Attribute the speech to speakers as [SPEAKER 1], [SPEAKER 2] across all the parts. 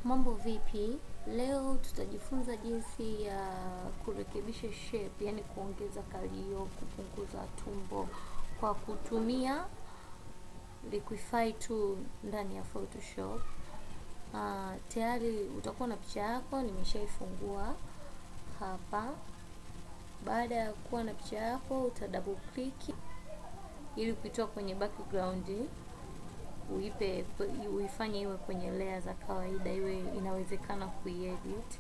[SPEAKER 1] Mambo vipi? Leo tutajifunza jinsi ya kurekebisha shape, yani kuongeza kalio, kupunguza tumbo kwa kutumia Liquify tool ndani ya Photoshop. Uh, tayari utakuwa na picha yako, nimeshaifungua hapa. Baada ya kuwa na picha yako, uta double click ili kuitoa kwenye background uipe uifanye iwe kwenye layer za kawaida, iwe inawezekana kuiedit.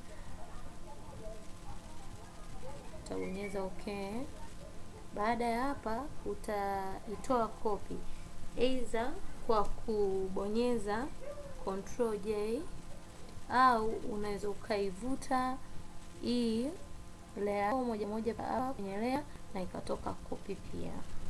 [SPEAKER 1] Utabonyeza okay. Baada ya hapa, utaitoa copy either kwa kubonyeza control J au unaweza ukaivuta hii layer moja moja hapa kwenye layer na ikatoka copy pia.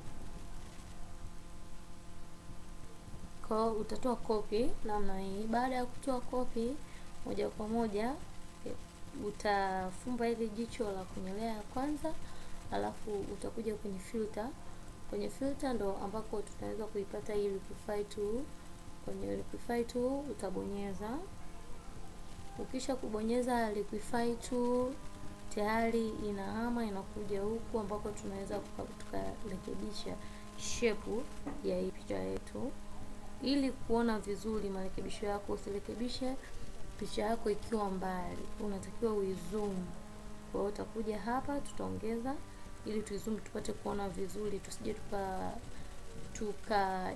[SPEAKER 1] Kwa utatoa kopi namna hii. Baada ya kutoa kopi moja kwa moja, utafumba ile jicho la kwenye layer ya kwanza, alafu utakuja kwenye filter. Kwenye filter ndo ambako tunaweza kuipata hii Liquify tool. Kwenye Liquify tool utabonyeza. Ukisha kubonyeza Liquify tool, tayari inahama inakuja huku ambako tunaweza tukarekebisha shape ya hii picha yetu. Ili kuona vizuri marekebisho yako, usirekebishe picha yako ikiwa mbali, unatakiwa uizoom. Kwa hiyo utakuja hapa, tutaongeza ili tuizoom tupate kuona vizuri, tusije tuka tuka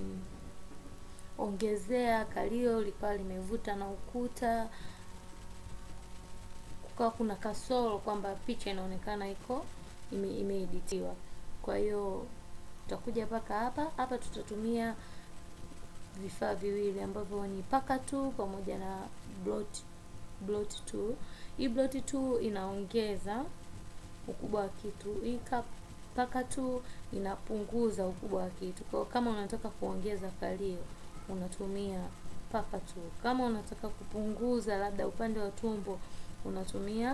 [SPEAKER 1] ongezea kalio likawa limevuta na ukuta, kukawa kuna kasoro kwamba picha inaonekana iko imeeditiwa. Ime kwa hiyo tutakuja mpaka hapa hapa, tutatumia vifaa viwili ambavyo ni paka tu pamoja na blot blot tu. Hii blot tu inaongeza ukubwa wa kitu, hii paka tu inapunguza ukubwa wa kitu. Kwa kama unataka kuongeza kalio unatumia paka tu, kama unataka kupunguza labda upande wa tumbo unatumia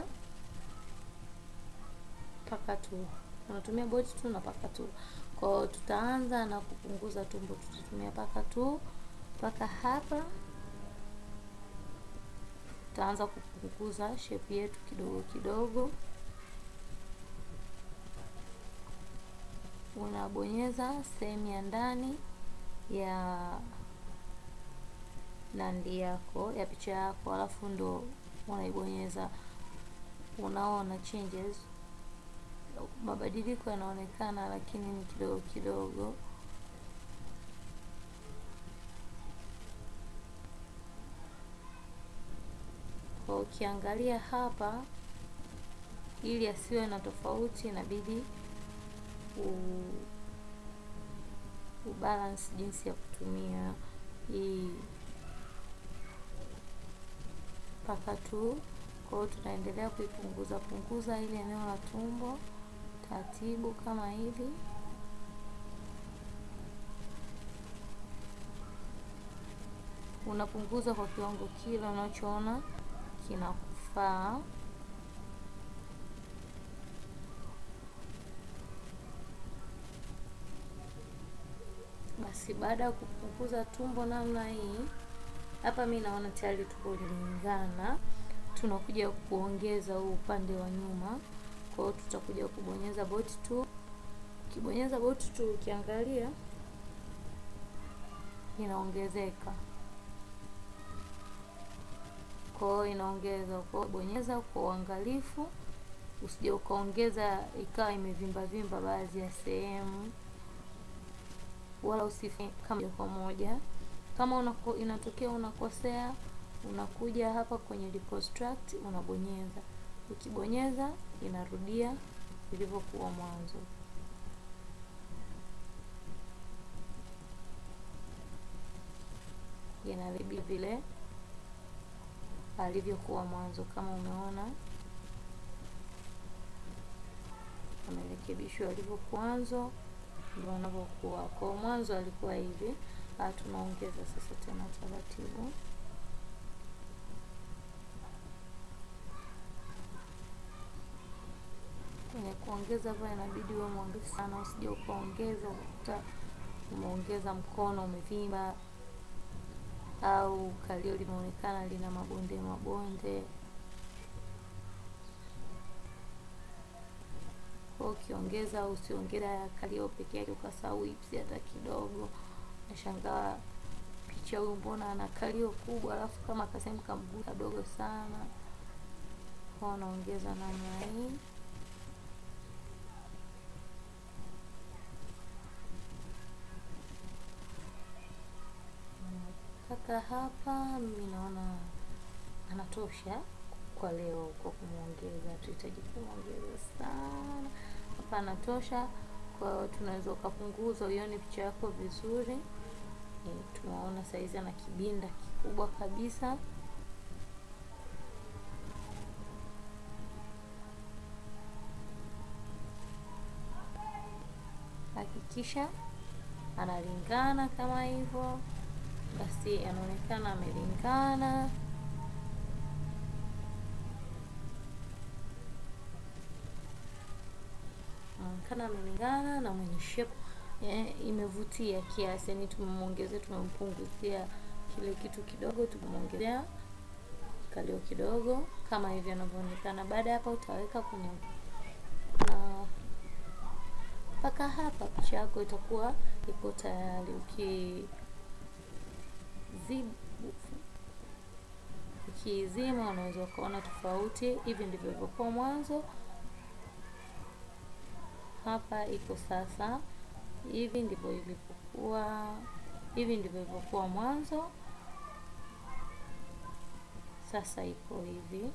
[SPEAKER 1] paka tu, unatumia blot tu na paka tu. Kwa tutaanza na kupunguza tumbo, tutatumia paka tu mpaka hapa. Tutaanza kupunguza shape yetu kidogo kidogo. Unabonyeza sehemu ya ndani ya nandi yako ya picha yako, alafu ndo unaibonyeza. Unaona changes, mabadiliko yanaonekana, lakini ni kidogo kidogo. Kwa ukiangalia hapa, ili asiwe na tofauti, inabidi ubalance jinsi ya kutumia hii paka tu. Kwa hiyo tunaendelea kuipunguza punguza ile eneo la tumbo taratibu, kama hivi. Unapunguza kwa kiwango kile unachoona kinakufaa. Basi baada ya kupunguza tumbo namna hii, hapa mi naona tayari tuko lingana. Tunakuja kuongeza huu upande wa nyuma, kwa hiyo tutakuja kubonyeza bot tu. Ukibonyeza bot tu, ukiangalia inaongezeka kwa hiyo inaongeza. Kwa bonyeza kwa uangalifu, usije ukaongeza ikawa imevimba vimba baadhi ya sehemu, wala usifanye kama moja kwa moja. Kama unako, inatokea unakosea, unakuja hapa kwenye reconstruct unabonyeza. Ukibonyeza inarudia ilivyokuwa mwanzo. Inarudi vile alivyokuwa mwanzo. Kama umeona amerekebishwa alivyokuwa mwanzo, ndio anavyokuwa. Kwa mwanzo alikuwa hivi, tunaongeza sasa tena taratibu. Kwenye kuongeza hapa inabidi uwe mwangalifu sana, usije ukaongeza ukakuta umeongeza mkono umevimba. au kalio limeonekana lina mabonde mabonde. Kwa ukiongeza au usiongeza kalio peke yake ukasahau hipsi hata kidogo, nashangaa picha huyu mbona ana kalio kubwa, alafu kama kasehemu kamguu kadogo sana. Kwa unaongeza namna hii mpaka hapa. Mimi naona anatosha kwa leo kwa kumwongeza, tuhitaji kumwongeza sana. Hapa anatosha, kwa hiyo tunaweza ukapunguza uione picha yako vizuri. E, tunaona saizi ana kibinda kikubwa kabisa. Hakikisha analingana kama hivyo, basi anaonekana amelingana. Anaonekana amelingana na mwenye shape eh, imevutia kiasi, yani tumemwongezea, tumempunguzia kile kitu kidogo, tumemwongezea kalio kidogo kama hivi anavyoonekana. Baada ya hapa utaweka kwenye na mpaka hapa picha yako itakuwa iko tayari. Ukizima unaweza ukaona tofauti. Hivi ndivyo ilivyokuwa mwanzo, hapa iko sasa. Hivi ndivyo ilivyokuwa, hivi ndivyo ilivyokuwa mwanzo, sasa iko hivi.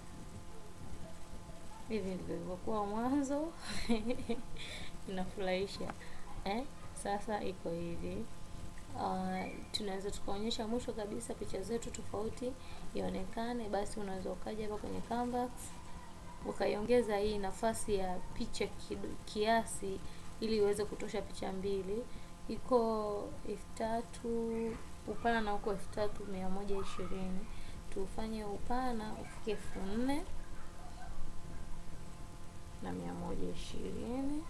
[SPEAKER 1] Hivi ndivyo ilivyokuwa mwanzo inafurahisha eh? Sasa iko hivi. Uh, tunaweza tukaonyesha mwisho kabisa picha zetu tofauti ionekane. Basi unaweza ukaja hapa kwenye canvas ukaiongeza hii nafasi ya picha kiasi, ili iweze kutosha picha mbili. Iko elfu tatu upana na huko elfu tatu mia moja ishirini tufanye upana ufike elfu nne na mia moja ishirini.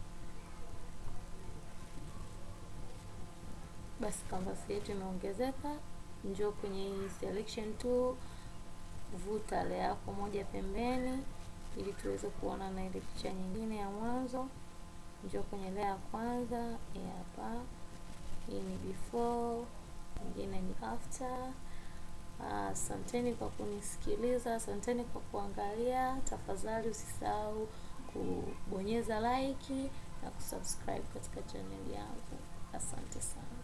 [SPEAKER 1] Basi canvas yetu imeongezeka. Njoo kwenye hii selection tool, vuta layer yako moja pembeni, ili tuweze kuona na ile picha nyingine ya mwanzo. Njoo kwenye layer ya kwanza hapa, hii ni before, nyingine ni after. Asanteni uh, kwa kunisikiliza, asanteni kwa kuangalia. Tafadhali usisahau kubonyeza like na kusubscribe katika channel yangu. Asante sana.